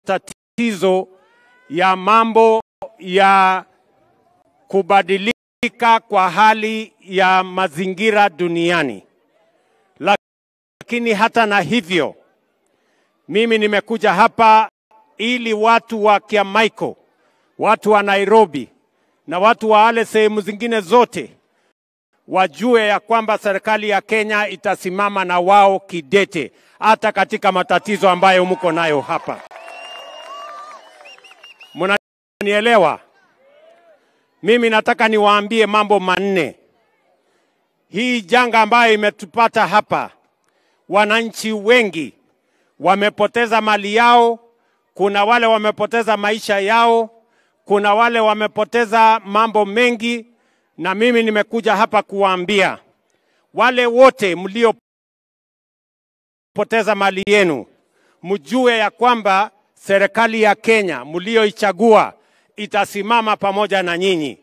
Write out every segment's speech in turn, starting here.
matatizo ya mambo ya kubadilika kwa hali ya mazingira duniani. Lakini hata na hivyo, mimi nimekuja hapa ili watu wa Kiamaiko, watu wa Nairobi na watu wa wale sehemu zingine zote wajue ya kwamba serikali ya Kenya itasimama na wao kidete, hata katika matatizo ambayo mko nayo hapa. Mnanielewa? Mimi nataka niwaambie mambo manne. Hii janga ambayo imetupata hapa, wananchi wengi wamepoteza mali yao, kuna wale wamepoteza maisha yao, kuna wale wamepoteza mambo mengi, na mimi nimekuja hapa kuwaambia wale wote mliopoteza mali yenu, mjue ya kwamba serikali ya Kenya mlioichagua itasimama pamoja na nyinyi.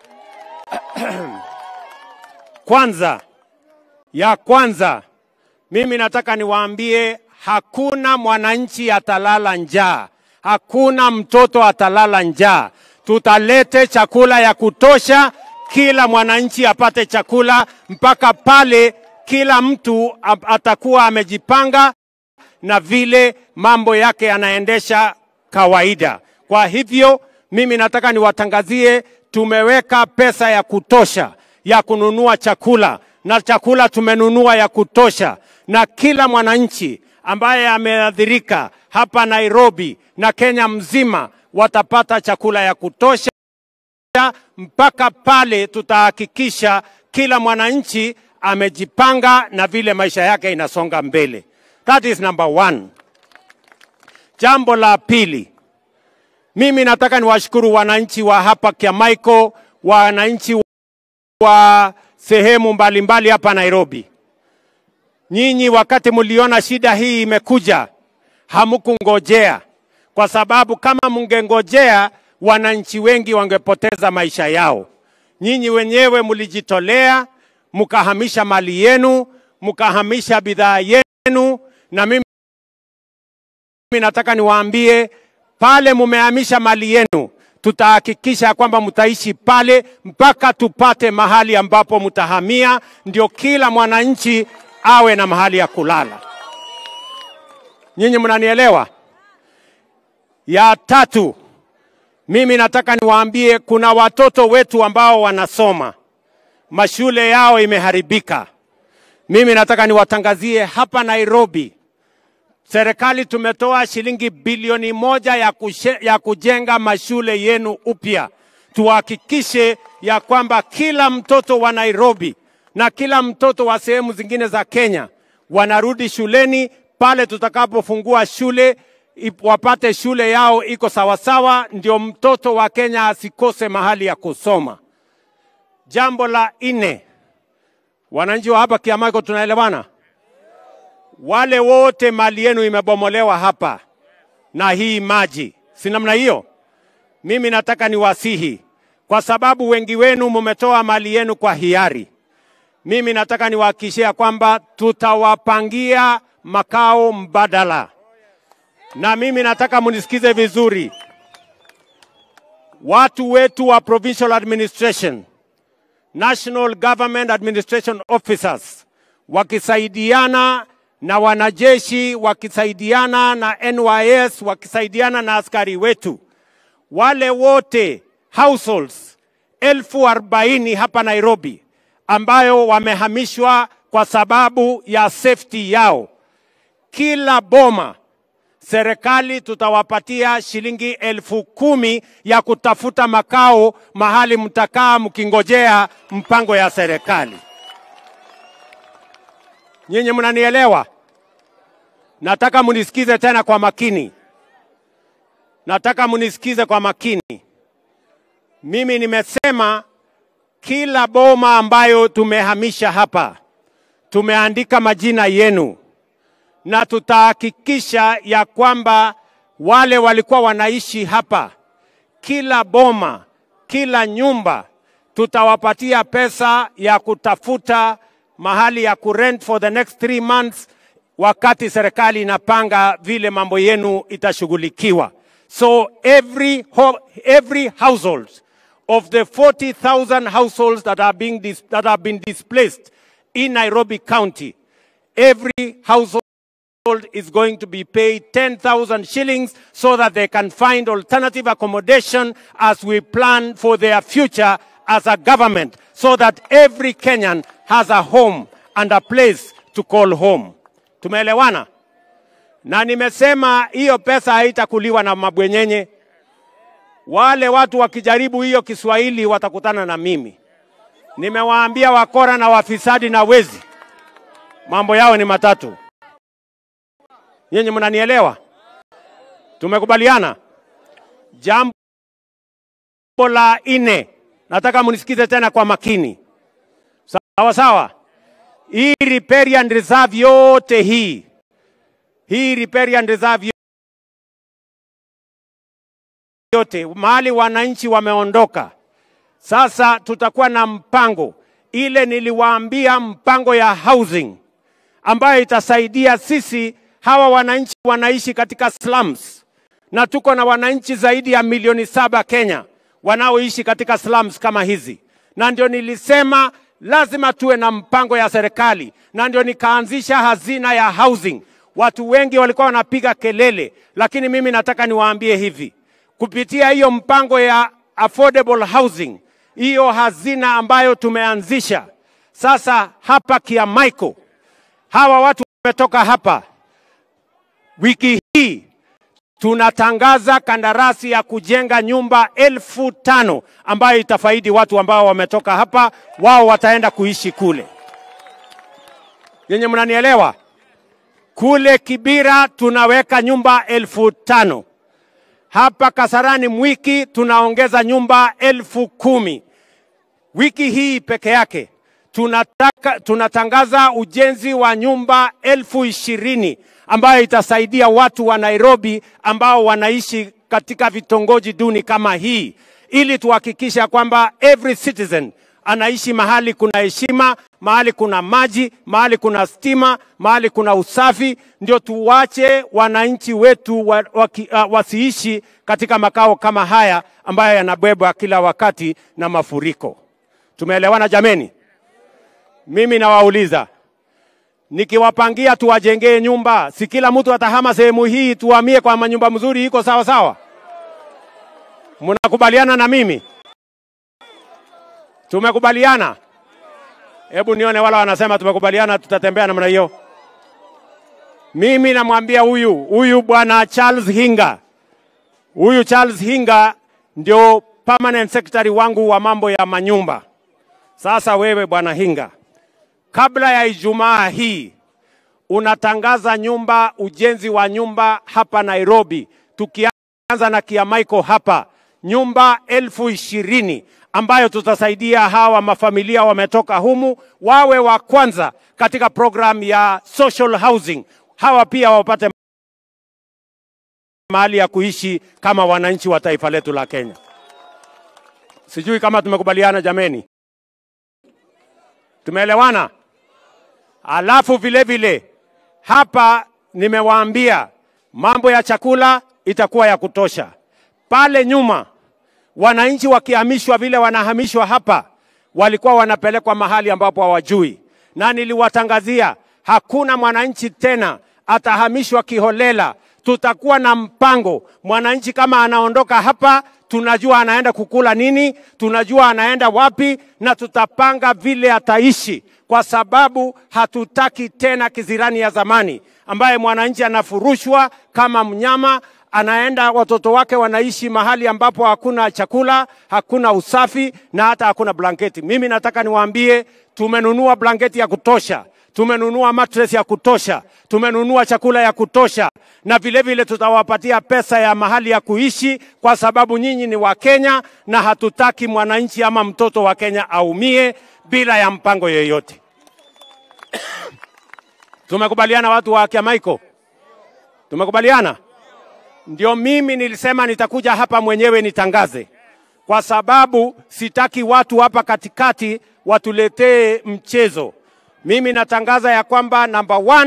Kwanza, ya kwanza, mimi nataka niwaambie hakuna mwananchi atalala njaa, hakuna mtoto atalala njaa. Tutalete chakula ya kutosha, kila mwananchi apate chakula mpaka pale kila mtu atakuwa amejipanga na vile mambo yake yanaendesha kawaida. Kwa hivyo mimi nataka niwatangazie, tumeweka pesa ya kutosha ya kununua chakula na chakula tumenunua ya kutosha, na kila mwananchi ambaye ameathirika hapa Nairobi na Kenya mzima watapata chakula ya kutosha mpaka pale tutahakikisha kila mwananchi amejipanga na vile maisha yake inasonga mbele. That is number one. Jambo la pili, mimi nataka niwashukuru wananchi wa hapa Kiamaiko, wananchi wa sehemu mbalimbali hapa Nairobi. Nyinyi wakati mliona shida hii imekuja, hamukungojea, kwa sababu kama mngengojea, wananchi wengi wangepoteza maisha yao. Nyinyi wenyewe mlijitolea, mkahamisha mali yenu, mkahamisha bidhaa yenu, na mimi nataka niwaambie pale mumehamisha mali yenu, tutahakikisha kwamba mtaishi pale mpaka tupate mahali ambapo mtahamia, ndio kila mwananchi awe na mahali ya kulala. Nyinyi mnanielewa? Ya tatu, mimi nataka niwaambie kuna watoto wetu ambao wanasoma, mashule yao imeharibika. Mimi nataka niwatangazie hapa Nairobi, serikali tumetoa shilingi bilioni moja ya, kushe, ya kujenga mashule yenu upya. Tuhakikishe ya kwamba kila mtoto wa Nairobi na kila mtoto wa sehemu zingine za Kenya wanarudi shuleni pale tutakapofungua shule wapate shule yao iko sawasawa, ndio mtoto wa Kenya asikose mahali ya kusoma. Jambo la nne, wananchi wa hapa Kiamaiko, tunaelewana? Wale wote mali yenu imebomolewa hapa na hii maji, si namna hiyo? Mimi nataka niwasihi, kwa sababu wengi wenu mumetoa mali yenu kwa hiari. Mimi nataka niwahakikishia kwamba tutawapangia makao mbadala, na mimi nataka munisikize vizuri, watu wetu wa provincial administration, national government administration officers wakisaidiana na wanajeshi wakisaidiana na NYS wakisaidiana na askari wetu, wale wote households elfu arobaini hapa Nairobi ambayo wamehamishwa kwa sababu ya safety yao, kila boma serikali tutawapatia shilingi elfu kumi ya kutafuta makao mahali mtakaa mkingojea mpango ya serikali. Nyinyi mnanielewa? Nataka munisikize tena kwa makini, nataka munisikize kwa makini. Mimi nimesema kila boma ambayo tumehamisha hapa tumeandika majina yenu, na tutahakikisha ya kwamba wale walikuwa wanaishi hapa, kila boma, kila nyumba tutawapatia pesa ya kutafuta mahali ya kurent for the next three months wakati serikali inapanga vile mambo yenu itashughulikiwa. So every, ho every household of the 40,000 households that are being dis that have been displaced in Nairobi County, every household is going to be paid 10,000 shillings so that they can find alternative accommodation as we plan for their future as a government so that every Kenyan has a home and a place to call home. Tumeelewana? Na nimesema hiyo pesa haitakuliwa na mabwenyenye. Wale watu wakijaribu hiyo Kiswahili watakutana na mimi. Nimewaambia wakora na wafisadi na wezi, mambo yao ni matatu. Nyinyi mnanielewa? Tumekubaliana. Jambo la nne, nataka mnisikize tena kwa makini, sawa sawa. Hii riparian reserve yote hii hii riparian reserve yote mahali wananchi wameondoka, sasa tutakuwa na mpango ile niliwaambia, mpango ya housing ambayo itasaidia sisi hawa wananchi wanaishi katika slums, na tuko na wananchi zaidi ya milioni saba Kenya wanaoishi katika slums kama hizi, na ndio nilisema lazima tuwe na mpango ya serikali, na ndio nikaanzisha hazina ya housing. Watu wengi walikuwa wanapiga kelele, lakini mimi nataka niwaambie hivi, kupitia hiyo mpango ya affordable housing, hiyo hazina ambayo tumeanzisha sasa hapa Kiamaiko, hawa watu wametoka hapa wiki hii tunatangaza kandarasi ya kujenga nyumba elfu tano ambayo itafaidi watu ambao wametoka hapa, wao wataenda kuishi kule. Yenye mnanielewa? Kule Kibira tunaweka nyumba elfu tano hapa Kasarani Mwiki tunaongeza nyumba elfu kumi wiki hii peke yake tunataka, tunatangaza ujenzi wa nyumba elfu ishirini ambayo itasaidia watu wa Nairobi ambao wanaishi katika vitongoji duni kama hii, ili tuhakikisha kwamba every citizen anaishi mahali kuna heshima, mahali kuna maji, mahali kuna stima, mahali kuna usafi. Ndio tuwache wananchi wetu wa, wa, uh, wasiishi katika makao kama haya ambayo yanabebwa kila wakati na mafuriko. Tumeelewana jameni? Mimi nawauliza, nikiwapangia tuwajengee nyumba, si kila mtu atahama sehemu hii, tuhamie kwa manyumba mzuri, iko sawa sawa? Mnakubaliana na mimi? Tumekubaliana? Hebu nione wala wanasema tumekubaliana, tutatembea namna hiyo. Mimi namwambia huyu huyu bwana Charles Hinga, huyu Charles Hinga ndio permanent secretary wangu wa mambo ya manyumba. Sasa wewe bwana Hinga, kabla ya Ijumaa hii unatangaza nyumba, ujenzi wa nyumba hapa Nairobi, tukianza na Kiamaiko hapa, nyumba elfu ishirini ambayo tutasaidia hawa mafamilia wametoka humu wawe wa kwanza katika program ya social housing, hawa pia wapate mahali ya kuishi kama wananchi wa taifa letu la Kenya. Sijui kama tumekubaliana jameni. Tumeelewana? Alafu vile vile hapa nimewaambia mambo ya chakula itakuwa ya kutosha. Pale nyuma wananchi wakihamishwa vile wanahamishwa hapa, walikuwa wanapelekwa mahali ambapo hawajui, na niliwatangazia hakuna mwananchi tena atahamishwa kiholela. Tutakuwa na mpango, mwananchi kama anaondoka hapa tunajua anaenda kukula nini, tunajua anaenda wapi, na tutapanga vile ataishi, kwa sababu hatutaki tena kizirani ya zamani ambaye mwananchi anafurushwa kama mnyama, anaenda watoto wake wanaishi mahali ambapo hakuna chakula, hakuna usafi na hata hakuna blanketi. Mimi nataka niwaambie, tumenunua blanketi ya kutosha tumenunua mattress ya kutosha, tumenunua chakula ya kutosha, na vile vile tutawapatia pesa ya mahali ya kuishi, kwa sababu nyinyi ni Wakenya na hatutaki mwananchi ama mtoto wa Kenya aumie bila ya mpango yoyote. Tumekubaliana watu wa Kiamaiko? Tumekubaliana? Ndio mimi nilisema nitakuja hapa mwenyewe nitangaze, kwa sababu sitaki watu hapa katikati watuletee mchezo. Mimi natangaza ya kwamba number one,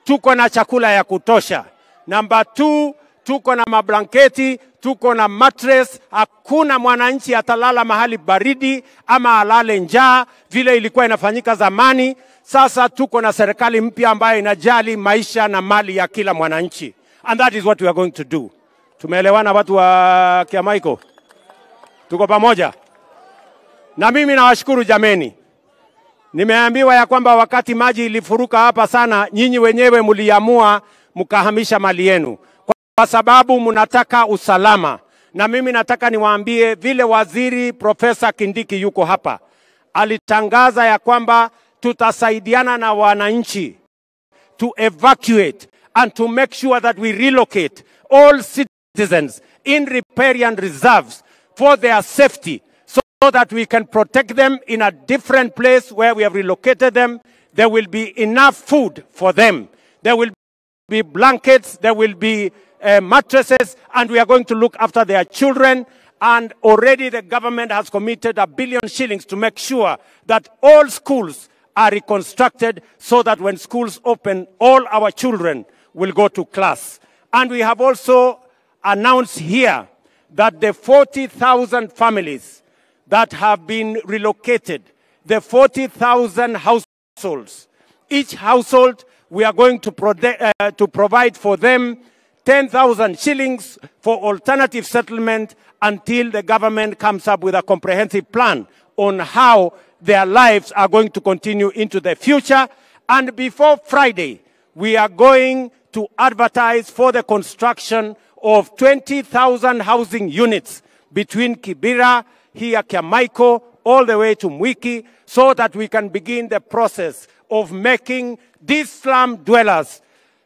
tuko na chakula ya kutosha. Namba two, tuko na mablanketi, tuko na mattress. Hakuna mwananchi atalala mahali baridi ama alale njaa vile ilikuwa inafanyika zamani. Sasa tuko na serikali mpya ambayo inajali maisha na mali ya kila mwananchi, and that is what we are going to do. Tumeelewana watu wa Kiamaiko? Tuko pamoja? Na mimi nawashukuru jameni. Nimeambiwa ya kwamba wakati maji ilifuruka hapa sana, nyinyi wenyewe mliamua mkahamisha mali yenu kwa, kwa sababu mnataka usalama. Na mimi nataka niwaambie vile waziri Profesa Kindiki yuko hapa, alitangaza ya kwamba tutasaidiana na wananchi to evacuate and to make sure that we relocate all citizens in riparian reserves for their safety so that we can protect them in a different place where we have relocated them. There will be enough food for them. There will be blankets, there will be uh, mattresses, and we are going to look after their children. And already the government has committed a billion shillings to make sure that all schools are reconstructed so that when schools open, all our children will go to class. And we have also announced here that the 40,000 families that have been relocated, the 40,000 households, each household, we are going to, prode- uh, to provide for them 10,000 shillings for alternative settlement until the government comes up with a comprehensive plan on how their lives are going to continue into the future. And before Friday, we are going to advertise for the construction of 20,000 housing units between Kibera, here Kiamaiko, all the way to Mwiki, so that we can begin the process of making these slum dwellers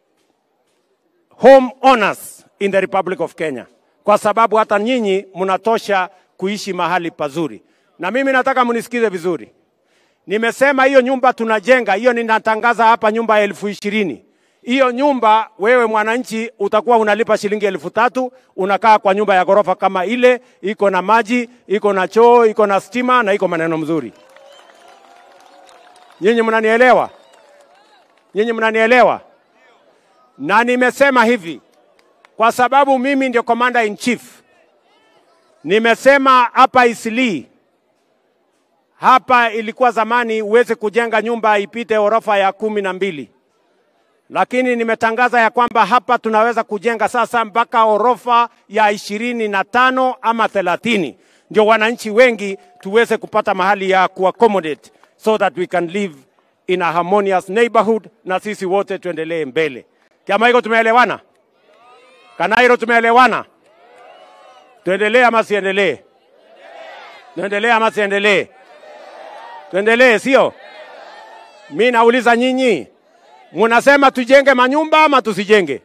home owners in the Republic of Kenya, kwa sababu hata nyinyi mnatosha kuishi mahali pazuri. Na mimi nataka mnisikize vizuri. Nimesema hiyo nyumba tunajenga, hiyo ninatangaza hapa, nyumba ya elfu ishirini. Hiyo nyumba wewe mwananchi utakuwa unalipa shilingi elfu tatu unakaa kwa nyumba ya ghorofa kama ile, iko na maji, iko na choo, iko na stima na iko maneno mzuri. Nyinyi mnanielewa? Nyinyi mnanielewa? Na nimesema hivi kwa sababu mimi ndio commander in chief. Nimesema hapa Isili, hapa ilikuwa zamani uweze kujenga nyumba ipite orofa ya kumi na mbili, lakini nimetangaza ya kwamba hapa tunaweza kujenga sasa mpaka orofa ya ishirini na tano ama thelathini, ndio wananchi wengi tuweze kupata mahali ya kuaccommodate so that we can live in a harmonious neighborhood na sisi wote tuendelee mbele. Kama hiko tumeelewana? Kanairo tumeelewana? Tuendelee ama siendelee? Tuendelee ama siendelee? Tuendelee, sio? Mi nauliza nyinyi, munasema tujenge manyumba ama tusijenge?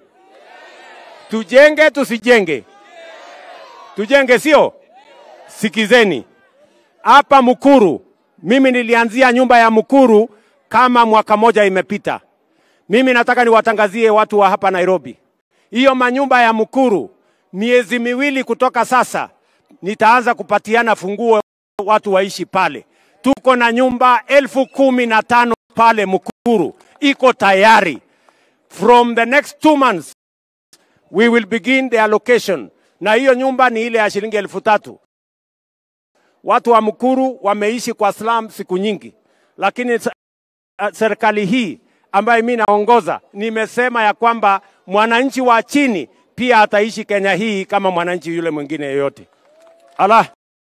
Tujenge tusijenge? Tujenge, sio? Sikizeni hapa Mukuru, mimi nilianzia nyumba ya Mukuru kama mwaka moja imepita. Mimi nataka niwatangazie watu wa hapa Nairobi, hiyo manyumba ya Mukuru, miezi miwili kutoka sasa nitaanza kupatiana funguo watu waishi pale. Tuko na nyumba elfu kumi na tano pale Mukuru, iko tayari. From the next two months we will begin the allocation, na hiyo nyumba ni ile ya shilingi elfu tatu. Watu wa Mukuru wameishi kwa slum siku nyingi, lakini serikali hii ambayo mimi naongoza, nimesema ya kwamba mwananchi wa chini pia ataishi Kenya hii kama mwananchi yule mwingine yeyote. Ala,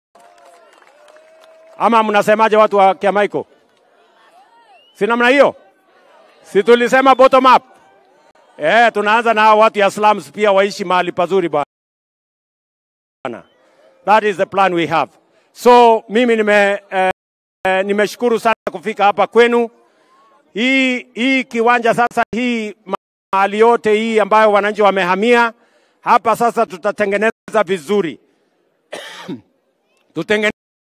ama mnasemaje watu wa Kiamaiko? Si namna hiyo? Si tulisema bottom up? Eh, tunaanza na watu ya slums pia waishi mahali pazuri bwana. That is the plan we have. So mimi nime eh, nimeshukuru sana kufika hapa kwenu. Hii hii kiwanja sasa, hii mahali yote hii ambayo wananchi wamehamia hapa, sasa tutatengeneza vizuri tutengeneze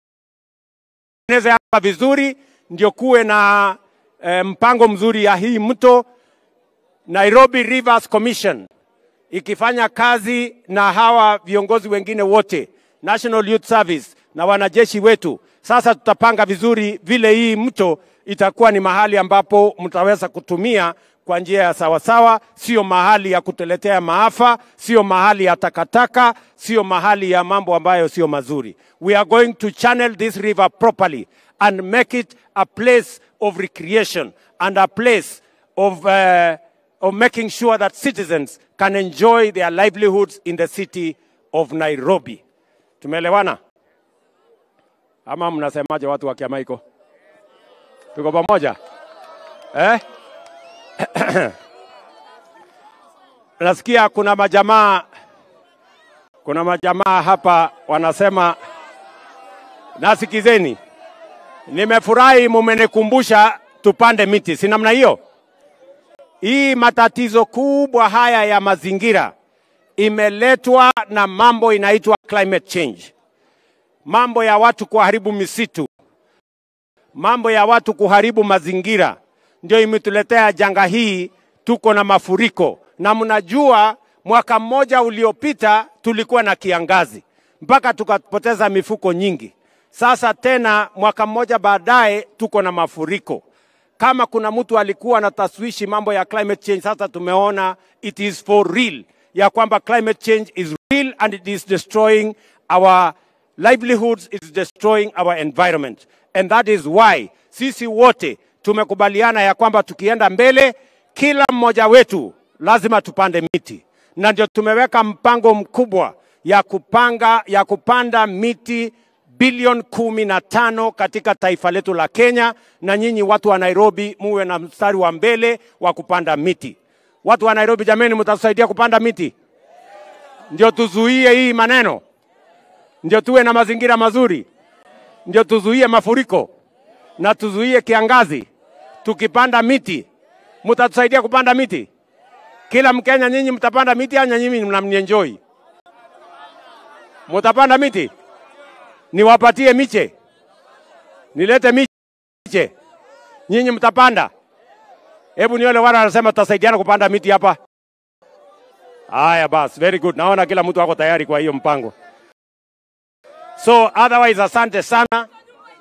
hapa vizuri, ndio kuwe na eh, mpango mzuri ya hii mto Nairobi Rivers Commission ikifanya kazi na hawa viongozi wengine wote, National Youth Service na wanajeshi wetu. Sasa tutapanga vizuri vile hii mto itakuwa ni mahali ambapo mtaweza kutumia kwa njia ya sawasawa, sio mahali ya kutuletea maafa, sio mahali ya takataka, sio mahali ya mambo ambayo sio mazuri. We are going to channel this river properly and make it a place of recreation and a place of, uh, of making sure that citizens can enjoy their livelihoods in the city of Nairobi. Tumeelewana ama mnasemaje watu wa Kiamaiko? Tuko pamoja eh? Nasikia kuna majamaa kuna majamaa hapa wanasema, nasikizeni, nimefurahi mumenikumbusha tupande miti, si namna hiyo? Hii matatizo kubwa haya ya mazingira imeletwa na mambo inaitwa climate change, mambo ya watu kuharibu misitu, mambo ya watu kuharibu mazingira, ndio imetuletea janga hii. Tuko na mafuriko, na mnajua mwaka mmoja uliopita tulikuwa na kiangazi mpaka tukapoteza mifuko nyingi. Sasa tena mwaka mmoja baadaye tuko na mafuriko. Kama kuna mtu alikuwa na taswishi mambo ya climate change, sasa tumeona it is for real, ya kwamba climate change is real and it is destroying our livelihoods, it is destroying our environment. And that is why sisi wote tumekubaliana ya kwamba tukienda mbele, kila mmoja wetu lazima tupande miti, na ndio tumeweka mpango mkubwa ya kupanga ya kupanda miti bilioni kumi na tano katika taifa letu la Kenya, na nyinyi watu wa Nairobi muwe na mstari wa mbele wa kupanda miti. Watu wa Nairobi, jameni, mtatusaidia kupanda miti, ndio tuzuie hii maneno, ndio tuwe na mazingira mazuri, ndio tuzuie mafuriko na tuzuie kiangazi. Tukipanda miti, mtatusaidia kupanda miti. Kila Mkenya, nyinyi mtapanda miti au nyinyi mnamnienjoy? Mutapanda miti? Niwapatie miche? Nilete miche? Nyinyi mtapanda? Hebu nione wale wanasema tutasaidiana kupanda miti hapa. Haya basi, very good. Naona kila mtu ako tayari kwa hiyo mpango. So otherwise, asante sana.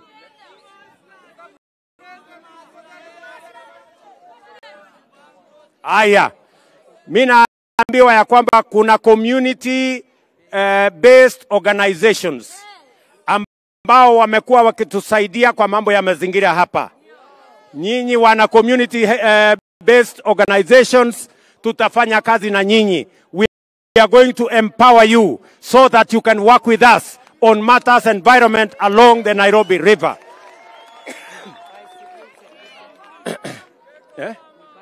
Haya, mi naambiwa ya kwamba kuna community uh, based organizations ambao wamekuwa wakitusaidia kwa mambo ya mazingira hapa. Nyinyi wana community uh, based organizations, tutafanya kazi na nyinyi. We are going to empower you so that you can work with us on matters environment along the Nairobi River. eh?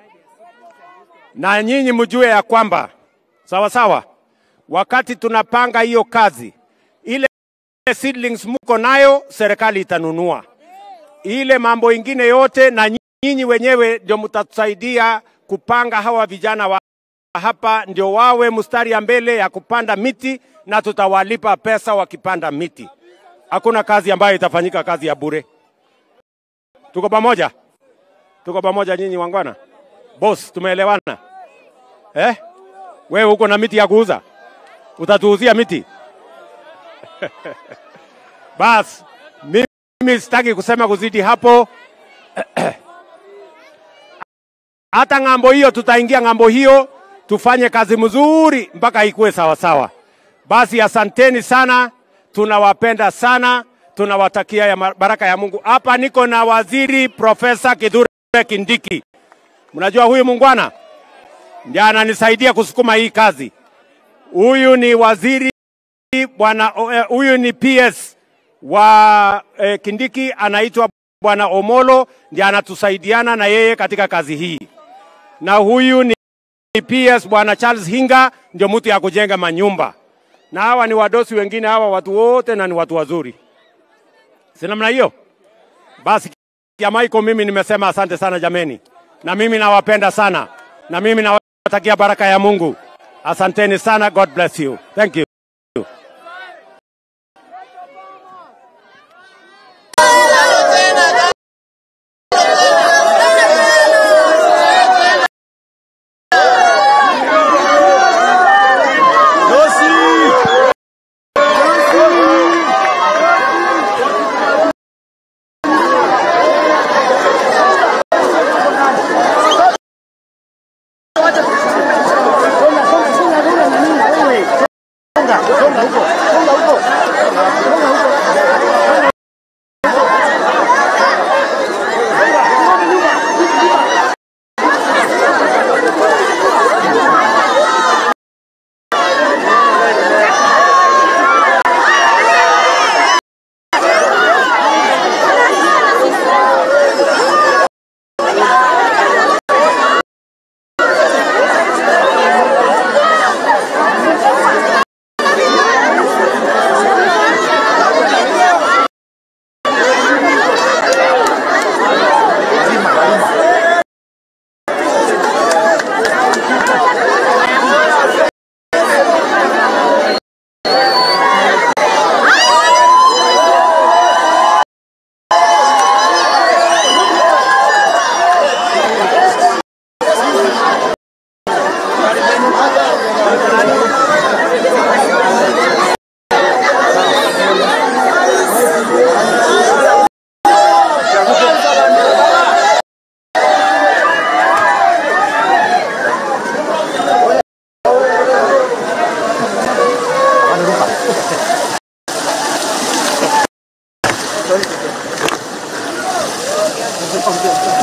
Na nyinyi mjue ya kwamba sawa sawa, wakati tunapanga hiyo kazi, ile seedlings mko nayo, serikali itanunua ile mambo ingine yote, na nyinyi wenyewe ndio mtatusaidia kupanga hawa vijana wa hapa, ndio wawe mstari ya mbele ya kupanda miti, na tutawalipa pesa wakipanda miti. Hakuna kazi ambayo itafanyika kazi ya bure. Tuko pamoja, tuko pamoja nyinyi wangwana. Boss, tumeelewana eh? Wewe uko na miti ya kuuza, utatuuzia miti bas. Mimi sitaki kusema kuzidi hapo. Hata ng'ambo hiyo tutaingia ng'ambo hiyo, tufanye kazi mzuri mpaka ikuwe sawa sawa. Basi asanteni sana, tunawapenda sana, tunawatakia ya baraka ya Mungu. Hapa niko na waziri Profesa Kithure Kindiki. Mnajua huyu mungwana ndiye ananisaidia kusukuma hii kazi. Huyu ni waziri bwana, huyu ni PS wa eh, Kindiki anaitwa bwana Omolo, ndiye anatusaidiana na yeye katika kazi hii, na huyu ni PS bwana Charles Hinga, ndio mtu ya kujenga manyumba, na hawa ni wadosi wengine, hawa watu wote na ni watu wazuri, si namna hiyo? Basi Kiamaiko, mimi nimesema asante sana jameni, na mimi nawapenda sana, na mimi nawatakia baraka ya Mungu. Asanteni sana, God bless you. Thank you. Sorry.